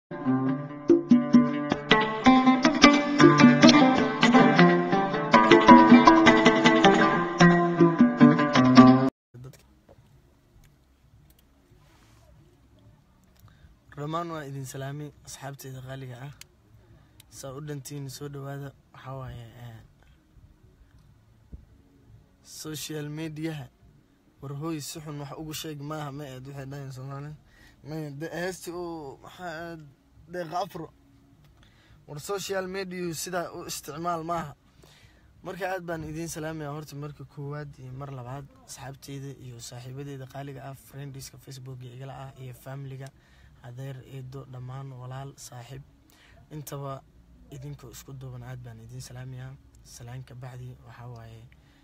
dhammaan waa idin salaamay asxaabteyda qaaliga ah saa u dhantiin soo dhawaada waxaa waaye social mediaha war hooy si xun wax ugu sheeg maaha ma eed waxay dhahayn soomaali may de heesti uu maxaa deeqa afro war social media sidaa u isticmaal maaha marka aad baan idiin salaamaya horta marka koowaad iyo mar labaad asxaabteyda iyo saaxiibadeeda qaaliga ah friendiska facebooka igala ah iyo familiga adeer eedo dhammaan walaal saaxiib intaba idinkoo isku duuban aad baan idiin salaamayaa salaanka bacdi waxaa waaye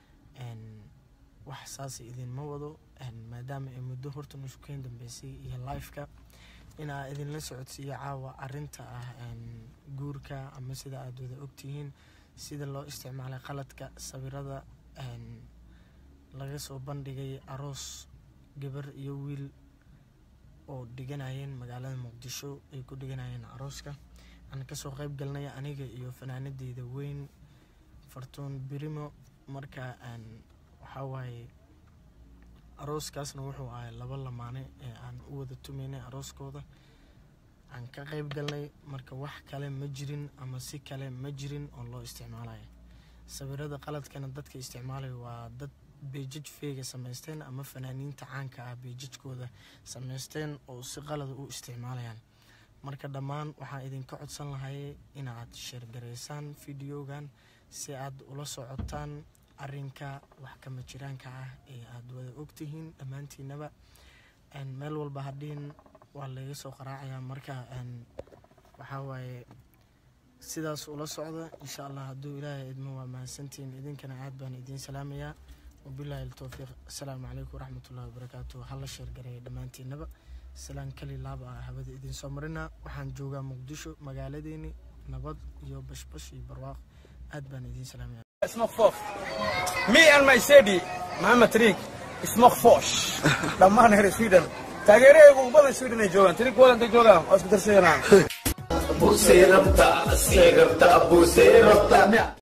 wax saas idinma wado maadaama ay muddo horta nushukeyn dambeysay iyo lifeka inaa idinla socodsiiyo caawa arinta ah guurka ama sida aad wada ogtihiin sida loo isticmaalay qaladka sawirada laga soo bandhigay aroos gabar iyo wiil oo dhiganayeen magaalada muqdisho ay ku dhiganayeen arooska aan kasoo qeyb galnay aniga iyo fanaanadeyda weyn fartuun birimo marka waxaa waaye arooskaasna wuxuu ahay laba lamaane ee aan u wada tumaynay arooskooda aan ka qeyb galnay marka wax kale ma jirin ama si kale ma jirin oo loo isticmaalayo sawirada qaladkana dadka isticmaalaya waa dad beejaj feega samaysteen ama fanaaniinta caanka ah beejajkooda samaysteen oo si qalada u isticmaalayaan marka dhammaan waxaan idinka codsan lahay inaad sheergaraysaan videogan si aad ula socotaan arinka wax kama jiraanka ah ee aada wada ogtihiin dhammaantiinaba meel walba hadhihin waa laga soo qaraacayaa marka waxaa waaye sidaas ula socda insha allah hadduu ilaahay idmo waa mahadsantihiin idinkana aad baan idiin salaamayaa wabilaahi altowfiiq asalaamu calaykum waraxmatullahi wabarakaatu hala sheergareeya dhammaantiinaba salaan kali laaba ah hawada idiin soo marina waxaan joogaa muqdisho magaaladeeni nabad iyo bashbash iyo barwaaq aad baan idiin salaamaya Smoke Fosh. Me and my Sedi, Muhammad Tariq, Smoke Fosh. Dhammaan reer Sweden. Taageeraygu ugu badan Sweden ay joogaan. Tariq wadanta joogaan. Waa isku darsanayaan. Abusee rabta, asee rabta, abusee rabta.